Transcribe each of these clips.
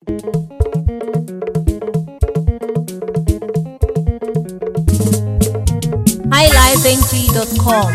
highlifeng.com.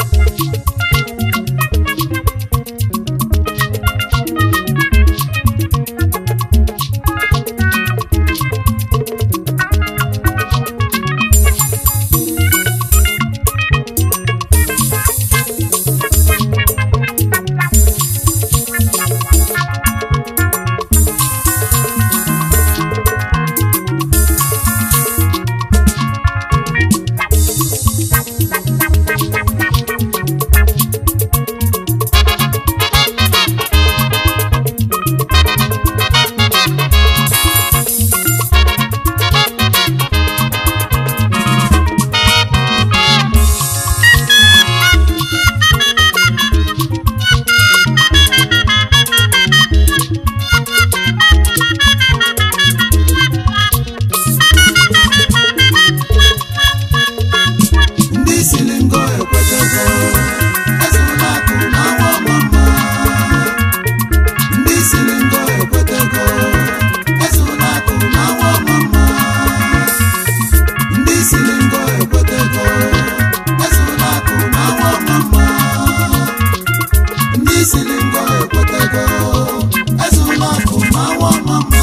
ndị siri ngo ekwetego ezula akụ na awa ọmụma ndị siri ngo ekwetego ezula akụ na awa ọmụma ndị siri ngo ekwetego ezula akụ na awa ọmụma ndị siri ngo ekwetego ezula akụ na awa ọmụma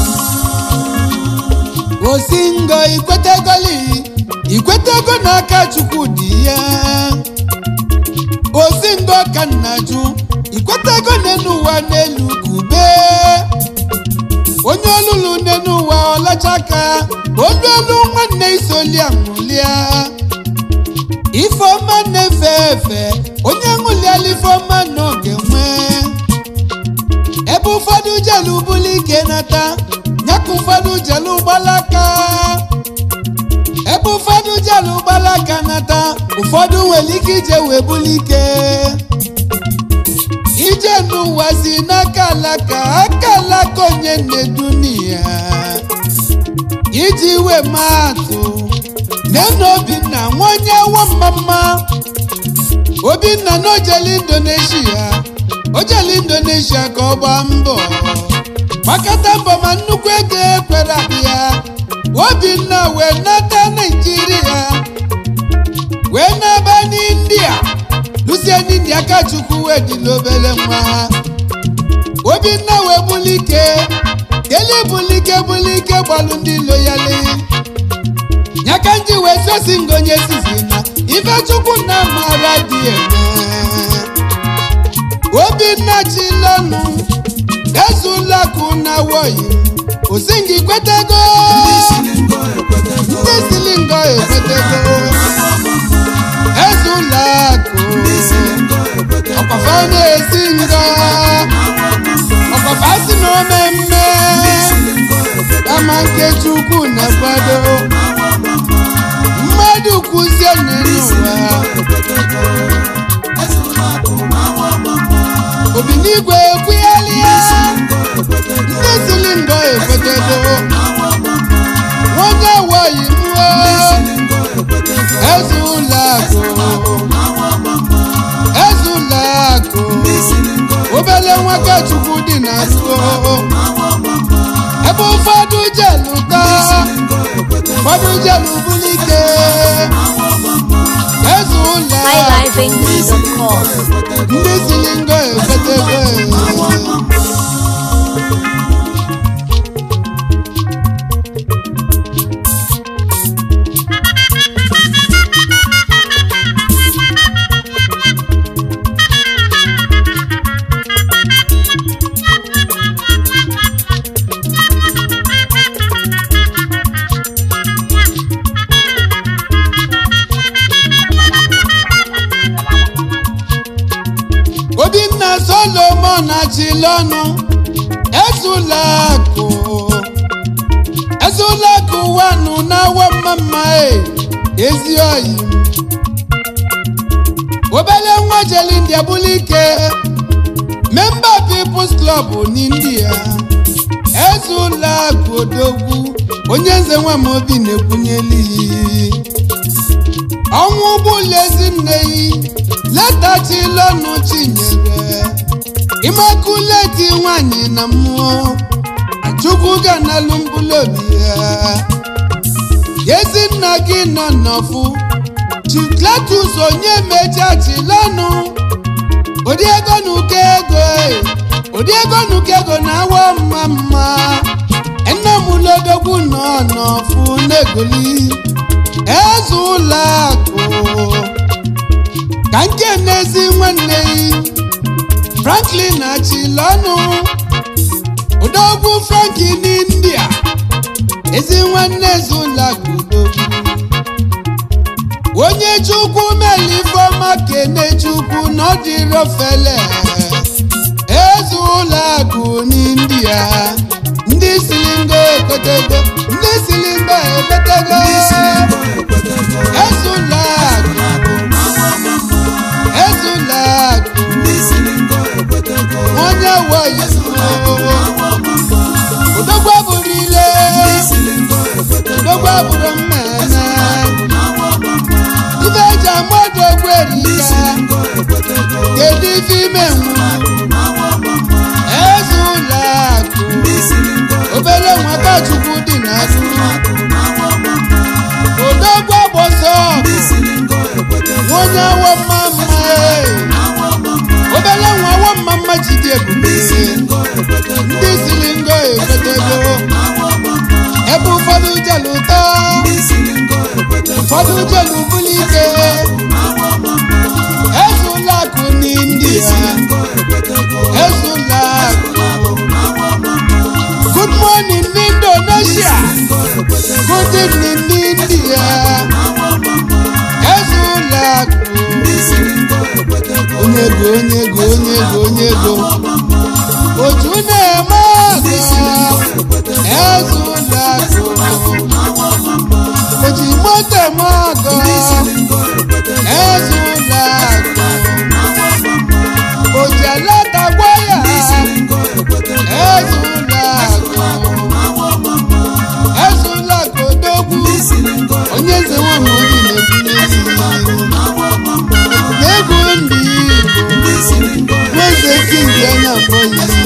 osingo ikwetegoli ikwetego n'aka chukwu dị ya osingo ka nna jụ ikwetego n'elu ụwa n'elu kube onye olulu n'elu ụwa ọlachaka olu elu nwanne isoli aṅụlia ifeọma na-efe efe onye ṅụliala ifeọma n'oge nwee ebe ụfọdụ jelu bulu ike nata nyaka ụfọdụ jelu gbalaka ebe ụfọdụ jelu gbalaka nata ụfọdụ nwere ike ije wee bulu ike ije n'ụwa si n'aka alaka aka alaka onye na-edunia iji wee maa atụ nenu obinna nwa onye awọ mmamma obinna na ojele indonesia ojele indonesia ka ọ gbaa mbọ gbakọta mbọ ma nnukwu ego ekwere abịa obinna wee nata naijiria wee naba n'india lusie n'india ka chukwu wee dị n'obere nwa obinna wee bulike kele bulike bulike gbalụ ndị loyali nyaka nji wee sosi ngonye sizi na ife chukwu na amara dị eme obinna chilọnụ ezulakụ na woyi osingi kwetego ndị siri ngo ekwetego ndị silingo ekwetego ezulakụ ndị siri ngo ekwetego ọkwafa na-esi ngo ọkwafa si na omemme kama nke chukwu na-akwado mmadụ kwụzie n'ụwa obinigwe ekwugharịa ndị silingo ekwetego onye woyi mụọ eze ụlọakụ eze ụlọakụ obele nwaka chukwu dị na ruo ebe ụfọdụ jelu taa ụfọdụ jelu bulike eze ụlọakụ highlifeng.com. ndị silingo ekwetego obinna solomon achilọnụ ezulakụ ezulakụ wanụ na-awọ mmamma e ezi oyi obele nwa jeli india bụlụ ike memba peoples club n'india ezulakụ odogwu onye nze nwa m obi na-ekwunyeli ọnwụ ụgbọelu ezinne yi letachilọnụ chinyere imakuleti nwanyị na mmụọ chukwu ga-analụ mbụlụ obi ya ezi nna gị nọ n'ọfụ chikletus onye mechachilanụ ụdị ego na ụkọ ego e, ụdị ego na ụkọ ego na-awa mma mma nne m lodogwu nọ n'ọfụ na-egoli eze ụlọ akụ ka nke n'ezi nwanne yi franklin achilọnụ ụdọgwu franki n'india ezi nwanne eze ụlọ akụ udogwu onye chukwu melifeọma kene chukwu n'ọdịrọfele eze ụlọ akụ n'india ndị silingo ekotego ndị silingo ekotego eze ụlọ akụ eze ụlọ akụ onye woyi odogwu abụrụ ile odogwu abụrụ mmemme ife eji amadụ ogwu erika kedu ife ime nwu eze ụlọ akụ obere nwata chukwu dị n'azụ odogwu agbọsọ onye awọ mma mma ee. obere nwa awọ mma mma jide ebube ndị siri ngo ekwetego ebe ụfọdụ jelu ụtọ ụfọdụ jelu buli ike eze ụlọ akụ n'india eze ụlọ akụ good morning n'indonesia good evening n'india eze ụlọ akụ onye ego onye ego onye ego onye ego otu na-eme ọgụ eze ụlọ akụ oji moto eme ọgụ eze ụlọ akụ oji alata gwa ya eze ụlọ akụ eze ụlọ akụ odogwu onye eze nwanyị obi na-ebunye n'egwu ndị igbo nweze kingi anya mbọ ya